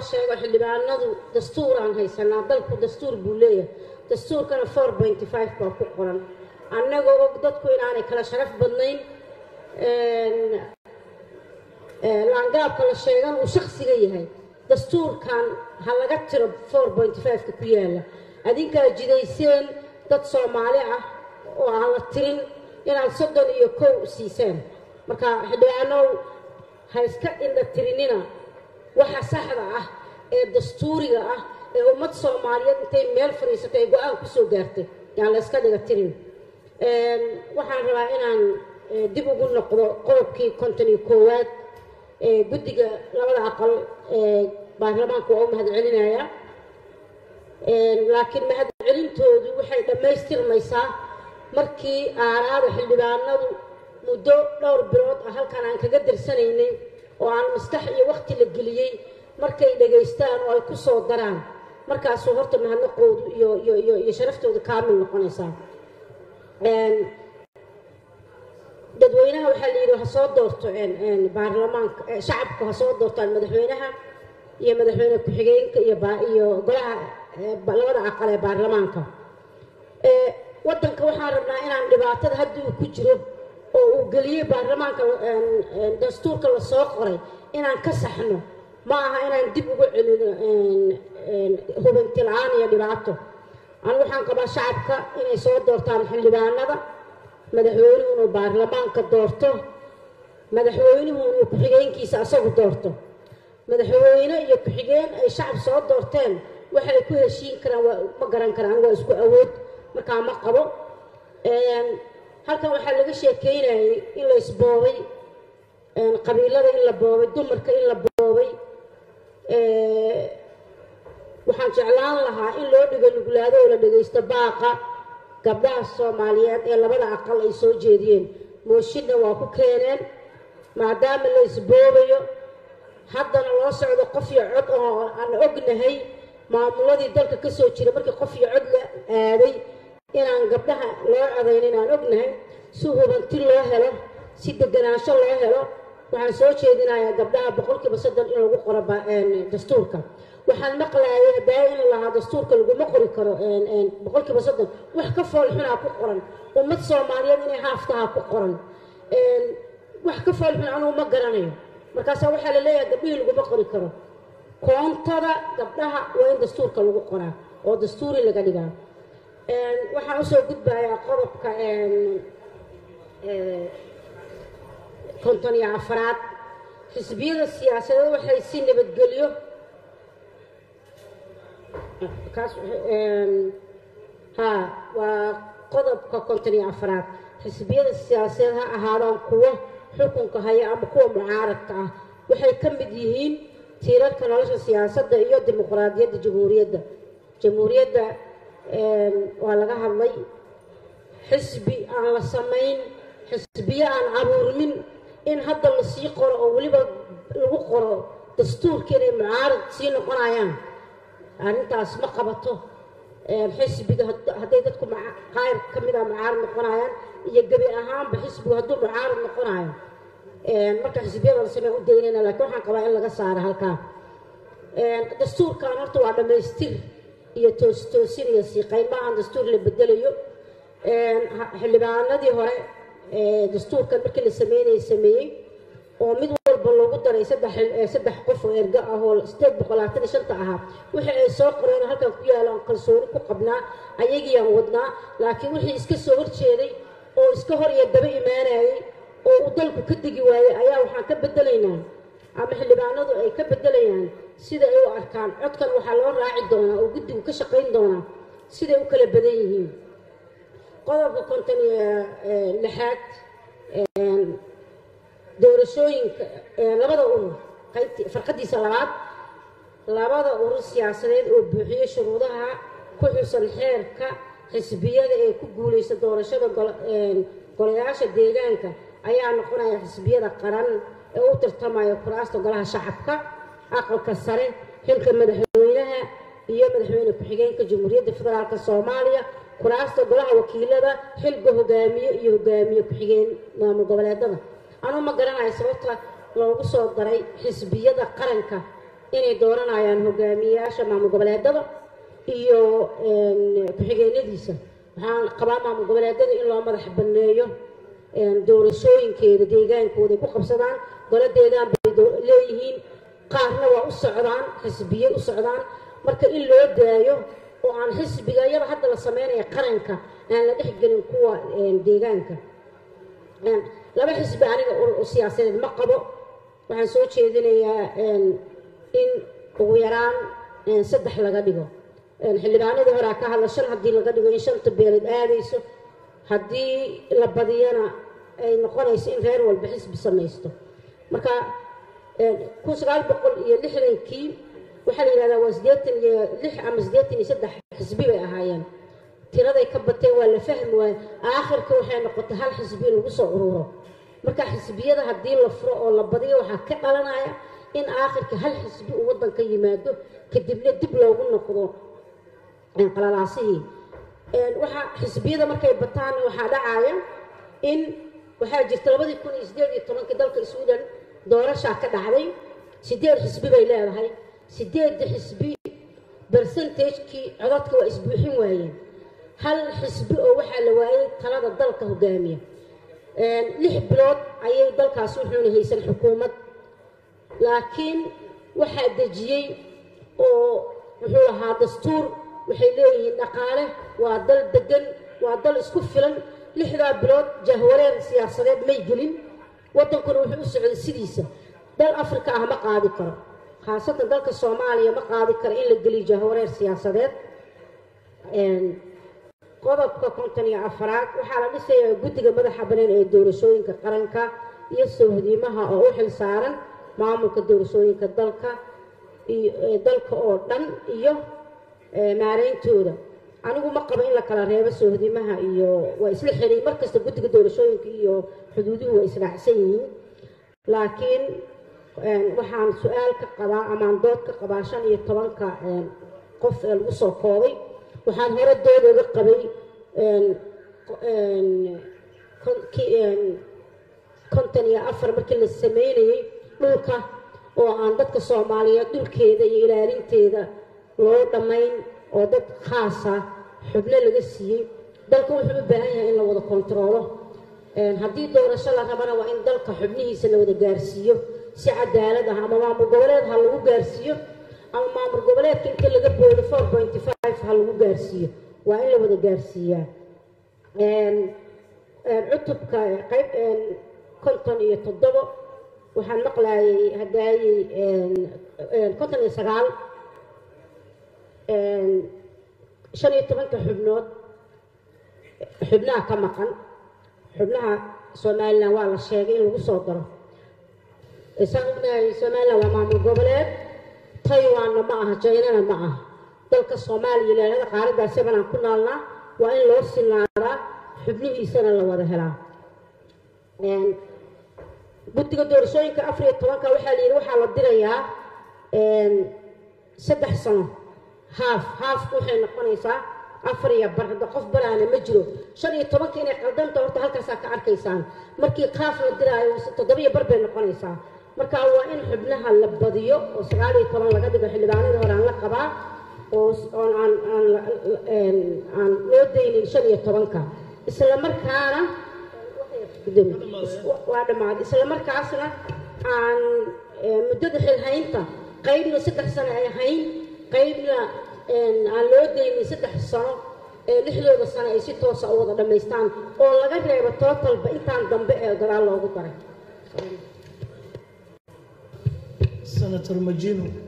sheego xildhibaanadu dastuuraan haysanaa dalku dastuur buu leeyahay dastuurkana four pointy five baa ku qoran annagoo og dadku inaanay kala sharaf badnayn laangaabka la sheegan uu shaksiga yahay dastuurkan ha laga tiro four pointy five-ka ku yaala adinkaa jidayseen dad soomaali ah oo aan la tirin inaad soddon iyo kow siiseen marka xildhibaanow ha iska indha tirinina waxa saxda ah ee dastuuriga ah ee ummad soomaaliyeed intay meel fadhiisatay ay go-aan ku soo gaartay yaan la iska dhiga tirin waxaan rabaa inaan dib ugu noqdo qodobkii konton iyo koowaad ee guddiga labada aqal ee baarlamaanka waa u mahad celinayaa laakiin mahadcelintoodu waxay dhammaystirmaysaa markii aaraada xildhibaanadu muddo dhowr bilood ah halkan aan kaga darsanaynay oo aan maskax iyo wakti la geliyey markay dhegaystaan oo ay ku soo daraan markaasuu horta mahadnaqoodu iyo iyo iyo iyo sharaftooda kaamil noqonaysaa dadweynaha waxaa la yidhi ha soo doorto baarlamaanka shacabku ha soo doortaan madaxweynaha iyo madaxweyne ku-xigeenka iyo iyo golaha labada aqal ee baarlamaanka waddanka waxaan rabnaa inaan dhibaatada hadda uu ku jiro oo uu geliyey baarlamaanka dastuurka la soo qoray inaan ka saxno ma aha inaan dib ugu celino hubanti la-aan iyo dhibaato anu waxaan qabaa shacabka inay soo doortaan xildhibaanada madaxweynuhu inuu baarlamaanka doorto madaxweynuhu inuu ku-xigeenkiisa asagu doorto madaxweyne iyo ku-xigeen ay shacab soo doorteen waxay ku heshiin karaan waa ma garan karaan waa isku awood markaa ma qabo halkan waxaa laga sheekeynayay in la isboobay qabiilada in la boobay dumarka in la boobay waxaan jeclaan lahaa in loo dhigo nuglaado oo la dhegaysto baaqa gabdhaha soomaaliyeed ee labada aqal ay soo jeediyeen mooshinna waa ku keeneen maadaama la isboobayo haddana loo socdo qof iyo cod oo aan ognahay maamuladii dalka ka soo jira markii qof iyo cod la aaday inaan gabdhaha loo codayna inaan ognahay si hubanti loo helo si deganaansho loo helo waxaan soo jeedinayaa gabdhaha boqolkiiba soddon in lagu qoro dastuurka waxaan maqlaayay hadaa in lahaa dastuurka laguma qori karo boqolkiiba soddon wax ka foolxunaa ku qoran ummad soomaaliyeed inay haaftaha ku qoran wax ka foolxun anugu ma garanayo markaasaa waxaa la leeyahay gabdhihii laguma qori karo koontada gabdhaha waa in dastuurka lagu qoraa oo dastuuri laga dhigaa waxaan usoo gudbayaa qodobka konton iyo afaraad xisbiyada siyaasadeed waxay si nabadgelyo kaas ha waa qodobka konton iyo afaraad xisbiyada siyaasadeed ha ahaadaan kuwo xukunka haya ama kuwa mucaaradka ah waxay ka mid yihiin tiirarka nolosha siyaasadda iyo dimuqraadiyadda jamhuuriyadda jamhuuriyadda waa laga hadlay xisbi aan la samayn xisbiyo aan abuurmin in hadda lasii qoro oo weliba lagu qoro dastuurka inay mucaarad sii noqonayaan arrintaas ma qabato xisbiga hadday dadku qaar ka mid a mucaarad noqonayaan iyo gebi ahaanba xisbigu hadduu mucaarad noqonayo marka xisbiyada la samey u daynayna laakiin waxaan qabaa in laga saaro halkaa dastuurkan horta waa dhammaystir iyo toostoosin iyo siiqayn ma ahan dastuur la bedelayo xildhibaanadii hore dastuurkan markii la sameynayay sameeyey oo mid walba loogu daray saddex qof oo ergo ah oo sideed boqol labaatan iyo shanta ahaa wixii ay soo qoreen halkan ku yaala aan kalsooni ku qabnaa ayagiiaan wadnaa laakiin wixii iska soo horjeeday oo iska hor iyo daba imaanayay oo uu dalku ka degi waayey ayaa waxaan ka bedelaynaa ama xildhibaanadu ay ka bedelayaan sida ay u arkaan codkan waxaa loo raaci doonaa oo guddigu ka shaqayn doonaa siday u kala badan yihiin qodobka konton iyo lixaad doorashooyinka labada urur qaybti farqadiisa labaad labada urur siyaasadeed oo buuxiyo shuruudaha ku xusan xeerka xisbiyada ee ku guulaysta doorashada golayaasha deegaanka ayaa noqonaya xisbiyada qaran ee u tartamaya kuraasta golaha shacabka aqalka sare xilka madaxweynaha iyo madaxweyne ku-xigeenka jamhuuriyadda federaalk soomaaliya kuraasta golaha wakiilada xilka hogaamiye iyo hogaamiye ku-xigeen maamul goboleedada anuu ma garanayo sababta loogu soo daray xisbiyada qaranka inay dooranayaan hogaamiyayaasha maamul goboleedada iyo ku-xigeenadiisa waxaan qabaa maamul goboleedada in loo madax banneeyo doorashooyinkeeda deegaankooda ay ku qabsadaan golo deegaan bay leeyihiin qaarna waa u socdaan xisbiye u socdaan marka in loo daayo oo aan xisbiga iyada hadda la sameynaya qaranka aan la dhexgelin kuwa deegaanka laba xisbi aniga siyaasadeed ma qabo waxaan soo jeedinayaa in ugu yaraan saddex laga dhigo xildhibaanadii horaa ka hadla shan haddii laga dhigo in shanta beeleed aadayso haddii la badiyana ay noqonayso in reer walba xisbi samaysto marka kun sagaal boqol iyo lixdankii waxaa la yidhahdaa waa siddeetan iyo lix ama siddeetan iyo saddex xisbi bay ahaayeen tiraday ka bateen waa la fahmi waaye aakhirka waxay noqotay hal xisbi in lagu soo ururo marka xisbiyada haddii la furo oo la badiyo waxaa ka dhalanaya in aakhirka hal xisbi uu waddanka yimaado kadibna dib loogu noqdo qalalaasihii waxaa xisbiyada markay bataan waxaa dhacaya in waxaa jirta labadii kun iyo siddeed iyo tobankii dalka sweden doorashaa ka dhacday sideed xisbi bay leedahay sideedda xisbi bersentajkii codadka waa isbuuxin waayeen hal xisbi oo waxaa la waayay talada dalka hogaamiya lix bilood ayay dalkaasi wuxuuna haysan xukuumad laakiin waxaa dejiyey oo wuxuu lahaa dastuur waxay leeyihiin dhaqaale waa dal degan waa dal isku filan lixdaa bilood jahwareer siyaasadeed may gelin waddankuna wuxuu u socday sidiisa dal afrika ah ma qaadi karo khaasatan dalka soomaaliya ma qaadi karo in la geliyo jahwareer siyaasadeed qodobka konton iyo afaraad waxaa la dhisayaa guddiga madaxa banaan ee doorashooyinka qaranka iyo sawhdiimaha oo u xil saaran maamulka doorashooyinka dalka dalka oo dhan iyo maarayntooda anigu ma qabo in la kala reebo soohdimaha iyo waa isla xiriy markasta guddiga doorashooyinka iyo xuduuduhu waa israacsan yihiin laakiin waxaan su-aal ka qabaa amaan dood ka qabaa shan iyo tobanka qof ee lagu soo koobay waxaan hore dood oga qabay konton iyo afar markii la sameynayay dhulka oo aan dadka soomaaliyeed dhulkeeda iyo ilaalinteeda loo dhammayn oo dad khaasa xubno laga siiyey dalka wuxuu u baahan yahay in la wada kontaroolo haddii doorasho la rabana waa in dalka xubnihiisa la wada gaarsiiyo si cadaalad ah ama maamul goboleed ha lagu gaarsiiyo ama maamul goboleedka inta laga boodo four pointy five ha lagu gaarsiiyo waa in la wada gaarsiiyaa cutubka qayb konton iyo toddobo waxaan maqlaayay hadaayey konton iyo sagaal shan iyo tobanka xubnood xubnaha ka maqan xubnaha somalilan waa la sheegay in lagu soo daro isaan ognahay somalilan waa maamul goboleed taiwanna ma aha jaynana ma aha dalka soomaaliya ilaalada qaaradaasi banaan ku naalnaa waa in loo sinaadaa xubnihiisana la wada helaa guddiga doorashooyinka afar iyo tobanka waxaa la yidhi waxaa la dirayaa saddex sano haaf haafku waxay noqonaysaa afar iyo bar hadda qof baraana ma jiro shan iyo tobanka inay qaldanta horta halkaasaa ka arkaysaan markii qaaf la diraayo toddoba iyo bar bay noqonaysaa marka waa in xubnaha la badiyo oo sagaal iyo toban laga dhigo xildhibaanadii hore aan la qabaa oo oon aan aan aan loo daynin shan iyo tobanka isla markaana waa dhammaaday isla markaasna aan muddada xilhaynta qaybna saddex sano ay hayn qaybna aan loo daynin saddex sano ee lixdooda sano ay si toosa u wada dhammaystaan oo laga reebo tootalba intaan dambe ee gadaal loogu daray senator majino